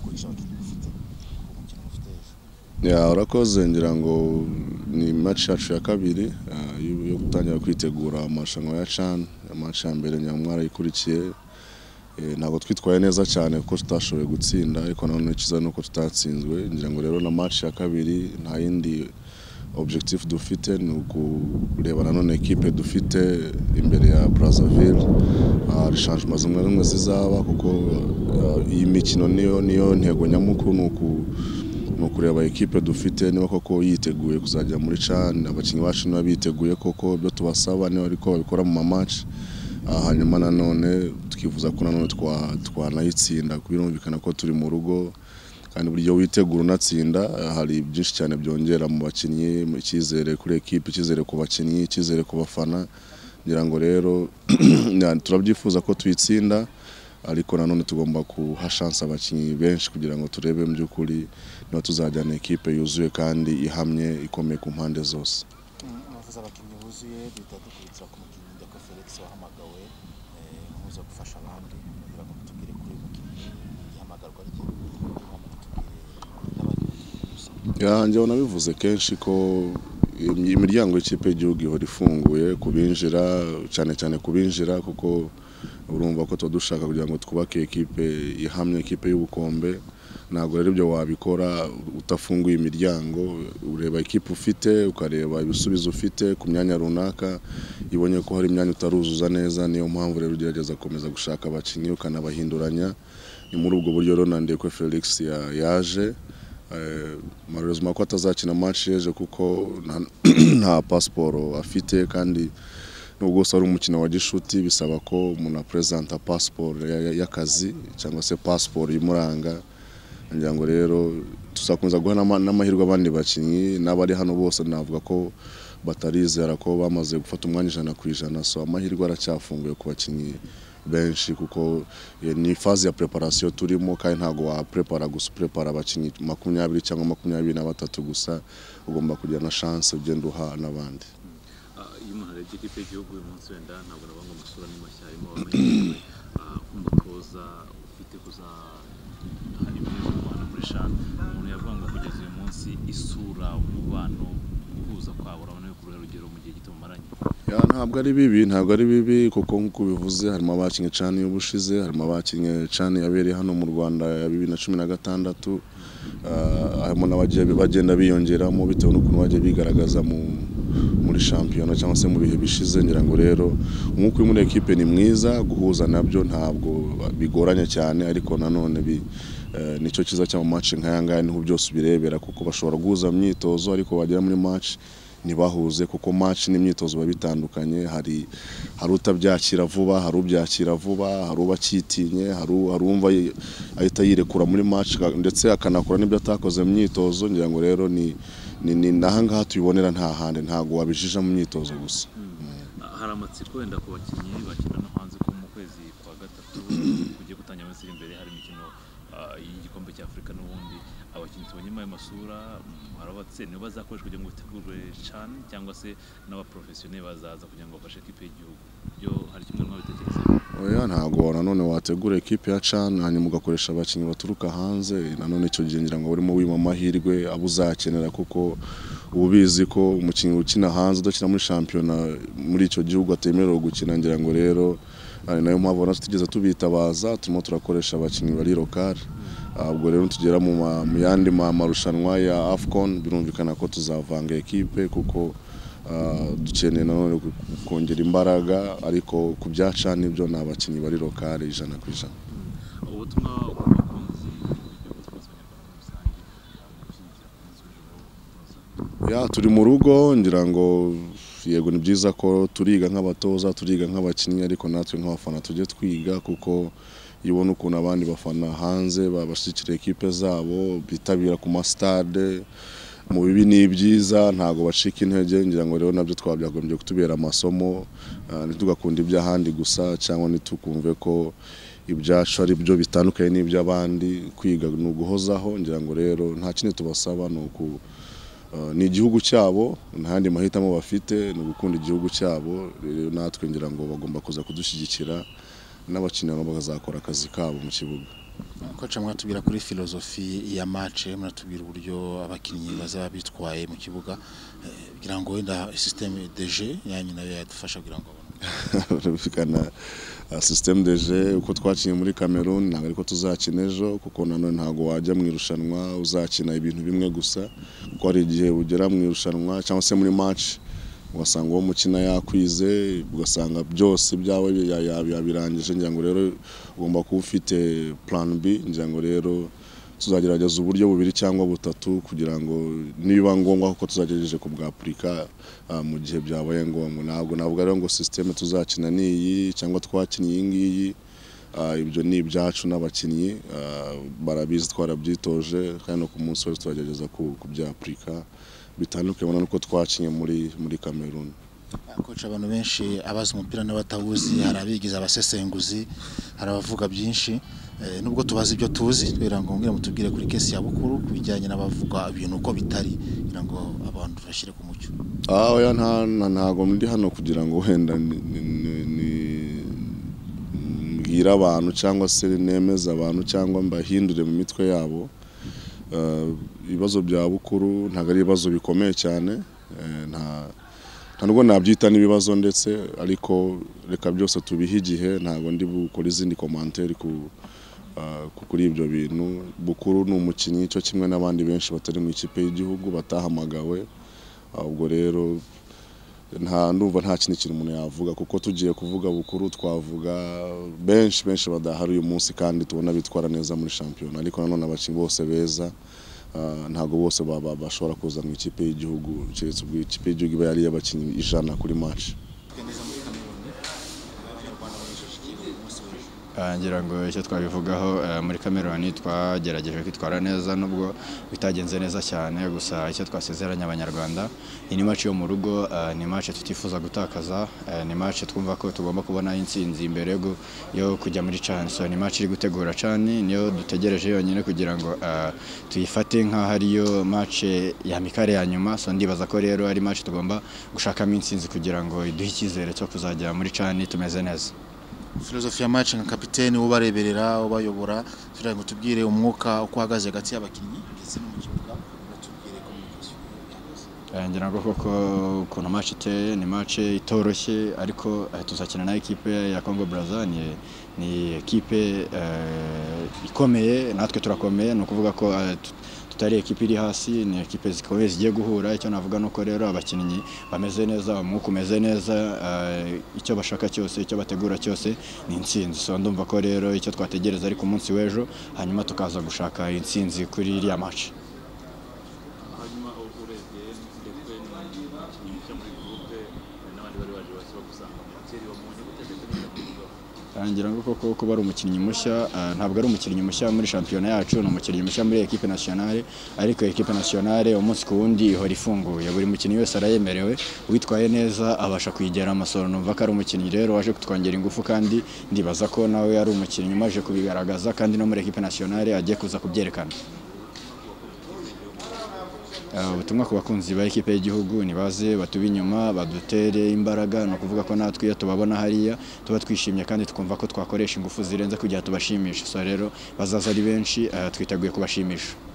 gushaka ibyo ufite umukino ufite hejuru Ya, urakoze ngira ngo ni match yacu ya kabiri ah, yo yo gutangira kwitegura amarushanwa ya CHAN match ya mbere nyamwara ikurikiye Eh, ntabwo twitwaye neza cyane kuko tutashoboye gutsinda ariko nanone icyiza ni uko tutatsinzwe ngira ngo rero na match ya kabiri nta yindi objectif dufite ni ukureba nanone ekipe dufite imbere ya Brazzaville Ah, rechangements zimwe na zimwe zizaba kuko ah, iyi mikino niyo niyo ntego nyamukuru ni uku ni ukureba ekipe dufite niba koko yiteguye kuzajya muri cani abakinnyi bacu niba biteguye koko ibyo tubasaba niba ariko babikora mu mamaci hanyuma nanone tukifuza ko nanone twa- twanayitsinda birumvikana ko turi mu rugo kandi buryo witegura unatsinda ah, hari byinshi cyane byongera mu bakinnyi mu icyizere kuri ekipe icyizere ku bakinnyi icyizere ku bafana ngira ngo rero na- turabyifuza ko tuyitsinda ariko nanone tugomba guha shansi abakinnyi benshi kugira ngo turebe mu by'ukuri niba tuzajyana ekipe yuzuye kandi ihamye ikomeye ku mpande zose Mm, abavuze abakinnyi buzuye duhita dukurikira ku mukinnyi Ndeko Felix wahamagawe eh, nk'uza gufasha abandi kugira ngo mutubwire kuri uyu mukinnyi ihamagarwa rye kugira ngo mutubwire n'abandi bakinnyi gusa Ya, njyewe nabivuze kenshi ko im- imiryango y'ikipe y'igihugu ihora ifunguye ku binjira cyane cyane ku binjira kuko urumva ko tuba dushaka kugira ngo twubake ekipe ihamye ekipe y'ubukombe ntabwo rero ibyo wabikora utafunguye imiryango ureba ekipe ufite ukareba ibisubizo ufite ku myanya runaka iyo ubonye ko hari imyanya utaruzuza neza niyo mpamvu rero ugerageza gukomeza gushaka abakinnyi ukanabahinduranya ni muri ubwo buryo rero na Ndekwe Felix ya- yaje marozima ko atazakina match yeje kuko nta- nta pasiporo afite kandi nubwo wese ari umukino wa gishuti bisaba ko umuntu apresenta pasiporo ya- ya- y'akazi cyangwa se pasiporo imuranga ngira ngo rero tuzakomeza guha n'ama- n'amahirwe abandi bakinnyi n'abari hano bose navuga ko batarizera ko bamaze gufata umwanya ijana ku ijana so amahirwe aracyafunguye ku bakinnyi benshi kuko eh, ni faze ya preparation turimo kandi ntabwo waprepara gusa prepara abakinnyi makumyabiri cyangwa makumyabiri na batatu gusa ugomba kugira na chance ugenda uha n'abandi Ah, iyo umuntu arebye ikipe y'igihugu uyu munsi wenda ntabwo nabanga amasura ni mashya harimo abamenyerewe ah, nk'umutoza ufite kuza hari ibintu mu Rwanda muri shana umuntu yavuga ngo kugeza uyu munsi isura umubano guhuza kwabo urabona yuko uruhe rugero mu gihe gito mumaranye Ya, ntabwo ari bibi ntabwo ari bibi kuko nk'uko ubivuze harimo abakinnye cani y'ubushize harimo abakinnye cani yabereye hano mu rwanda ya bibiri na cumi na gatandatu Ah, harimo n'abagiye bagenda biyongeramo bitewe n'ukuntu bagiye bigaragaza mu muri shampiyona cyangwa se mu bihe bishize ngira ngo rero umwuka uri muri ekipe ni mwiza guhuza nabyo ntabwo bigoranye cyane ariko nanone bi eh, nicyo cyiza cy'amamatch nk'aya ngaya niho byose ubirebera kuko bashobora guhuza mu myitozo ariko bagera muri match ntibahuze kuko match n'imyitozo biba bitandukanye hari hari utabyakira vuba hari ubyakira vuba hari ubacyitinye hari u- hari uwumva yi- ahita yirekura muri match ka- ndetse akanakora n'ibyo atakoze mu myitozo ngira ngo rero ni ni ni n'aha ngaha tubibonera nta handi ntabwo wabijija mu myitozo gusa Ah, hari amatsiko wenda ku bakinnyi bakina no hanze ko mu kwezi kwa gatatu kugiye gutangira iminsi iri imbere hari imikino ah, y'igikombe cya afurika n'ubundi abakinnyi tubonyemo ayo masura mm, hari abatse nibo bazakoreshwa kugira ngo bategurwe cyane cyangwa se n'abaporofesiyoneri bazaza kugira ngo bafashe ekipe y'igihugu byo hari kimwe mwabitekereza oya ntabwo nanone wategura ekipe ya cana hanyuma ugakoresha abakinnyi baturuka hanze nanone icyo gihe ngira ngo urimo wima amahirwe abo uzakenera kuko uba ubizi ko umukinnyi ukina hanze udakina muri shampiyona muri icyo gihugu atemerewe gukina ngira ngo rero ari nayo mpamvu na tutigeze tubitabaza turimo turakoresha abakinnyi bari lokari ubwo rero tugera mu ma- mu yandi ma- marushanwa ya afcon birumvikana ko tuzavanga ekipe kuko Ah, dukeneye nanone ku- kongera imbaraga ariko ku byaca nibyo ni abakinnyi bari lokale ijana ku ijana ubutumwa ku bakunzi b'igihugu cyangwa se abanyarwanda muri rusange ah, mu gushyigikira umunsi w'ijoro w'umutoza ya turi mu rugo ngira ngo yego ni byiza ko turiga nk'abatoza turiga nk'abakinnyi ariko natwe nk'abafana tujye twiga kuko iyo ubona ukuntu abandi bafana hanze babashyigikira ekipe zabo bitabira ku masitade mu bibi ni ibyiza ntabwo bacika intege ngira ngo rero nabyo twabyagombye kutubera amasomo ah, ntitugakunde iby'ahandi gusa cyangwa ntitukumve ko ibyacu ari byo bitandukanye n'iby'abandi kwiga ni uguhozaho ngira ngo rero nta kindi tubasaba ni uku Uh, ni igihugu cyabo nta yandi mahitamo bafite ni ugukunda igihugu cyabo rero natwe ngira ngo bagomba kuza kudushyigikira n'abakinnyi nabo bazakora akazi kabo mu kibuga koca mwatubwira kuri filozofi ya match muratubwira uburyo abakinnyi bazaba bitwaye mu kibuga eh, kugira ngo wenda systeme de jeu yanyu nayo yadufasha kugira ngo abone barabifikana systeme de jeu uko twakinnye muri Cameroon ntabwo ariko tuzakina ejo kuko nanone ntabwo wajya mu irushanwa uzakina ibintu bimwe gusa kuko hari igihe ugera mu irushanwa cyangwa se muri match ugasanga uwo mukina yakwize ugasanga byose byawe ya- ya- yabirangije ngira ngo rero ugomba kuba ufite plan B ngira ngo rero tuzagerageza uburyo bubiri cyangwa butatu kugira ngo niba ngombwa kuko tuzagerageje kubwapurika ah, mu gihe byabaye ngombwa ntabwo navuga rero ngo sisiteme tuzakina ni iyi cyangwa twakinnye iyi ngiyi Ah, ibyo ni ibyacu n'abakinnyi ah, barabizi twarabyitoje kandi no ku munsi wese turagerageza ku- kubyapurika bitandukanye nuko twakinnye muri muri Cameroon koca abantu benshi abazi umupira n'abatawuzi hari abigize abasesenguzi hari abavuga byinshi eh, nubwo tubazi ibyo tuzi kugira ngo mwongere mutubwire kuri kesi ya bukuru ku bijyanye n'abavuga ibintu uko bitari kugira ngo abantu tubashyire ku mucyo Ah, oya nta nta- ntago ndi hano kugira ngo wenda ni- ni- ni- ni- mbwire abantu cyangwa se nemeze abantu cyangwa mbahindure mu mitwe yabo Eh, ibibazo bya bukuru ntabwo ari ibibazo bikomeye cyane Eh, nta nta nubwo nabyita n'ibibazo ndetse ariko reka byose tubihe igihe ntabwo ndi bukore izindi komantere ku ah, ku- kuri ibyo bintu bukuru ni umukinnyi cyo kimwe n'abandi benshi batari mu ikipe y'igihugu batahamagawe ubwo rero nta ndumva nta kindi kintu umuntu yavuga kuko tugiye kuvuga bukuru twavuga benshi benshi badahari uyu munsi kandi tubona bitwara neza muri shampiyona ariko nanone abakinnyi bose beza ah, ntabwo bose ba- ba- bashobora kuza mu ikipe y'igihugu keretse ubwo ikipe y'igihugu iba yari iy'abakinnyi ijana kuri match Ah, ngira ngo icyo twabivugaho ah, muri Cameroon twagerageje kwitwara neza nubwo bitagenze neza cyane gusa icyo twasezeranye abanyarwanda iyi ni match yo mu rugo ah, ni match tutifuza gutakaza ah, ni match twumva ko tugomba kubona intsinzi imbere yo gu- yo kujya muri CHAN so ni match iri gutegura CHAN niyo dutegereje yonyine kugira ngo ah, tuyifate nk'aho ariyo match ya mikare ya nyuma so ndibaza ko rero ari match tugomba gushakamo intsinzi kugira ngo iduhe icyizere cyo kuzajya muri CHAN tumeze neza filozofi ya match nka kapitene ubareberera ubayobora kugira ngo tubwire umwuka uko uhagaze hagati y'abakinnyi ndetse no mu kibuga batubwire communication ihagaze Eh, ngira ngo koko ukuntu match iteye ni match itoroshye ariko eh, tuzakina na ekipe ya Congo Brazza ni, ni ekipe eh, ikomeye natwe turakomeye ni ukuvuga ko eh, tut- tutari ekipe iri hasi ni ekipe zikomeye zigiye guhura icyo navuga nuko rero abakinnyi bameze neza umwuka umeze neza eh, icyo bashaka cyose icyo bategura cyose ni intsinzi so ndumva ko rero icyo twategereza ari ku munsi w'ejo hanyuma tukaza gushaka intsinzi kuri iriya match hanyuma u- urebye ndetse n'umukinnyi ushya muri gurupe n'abandi bari baje bose bagusanga mu keri wabonye gutegeka neza kubigaho ngira ngo koko kuba ari umukinnyi mushya ah, ntabwo ari umukinnyi mushya muri shampiyona yacu ni umukinnyi mushya muri ekipe nationale ariko ekipe nationale umunsi ku wundi ihora ifunguye buri mukinnyi wese arayemerewe uwitwaye neza abasha kwigera amasoro numva ko ari umukinnyi rero waje kutwongera ingufu kandi ndibaza ko nawe ari umukinnyi umaze kubigaragaza kandi no muri ekipe nationale agiye kuza kubyerekana Uh, ubutumwa ku bakunzi ba ekipe y'igihugu nibaze batube inyuma badutere imbaraga ni ukuvuga ko natwe iyo tubabona hariya tuba twishimye kandi tukumva ko twakoresha ingufu zirenze kugira tubashimishe so rero bazaza ari benshi uh, twiteguye kubashimisha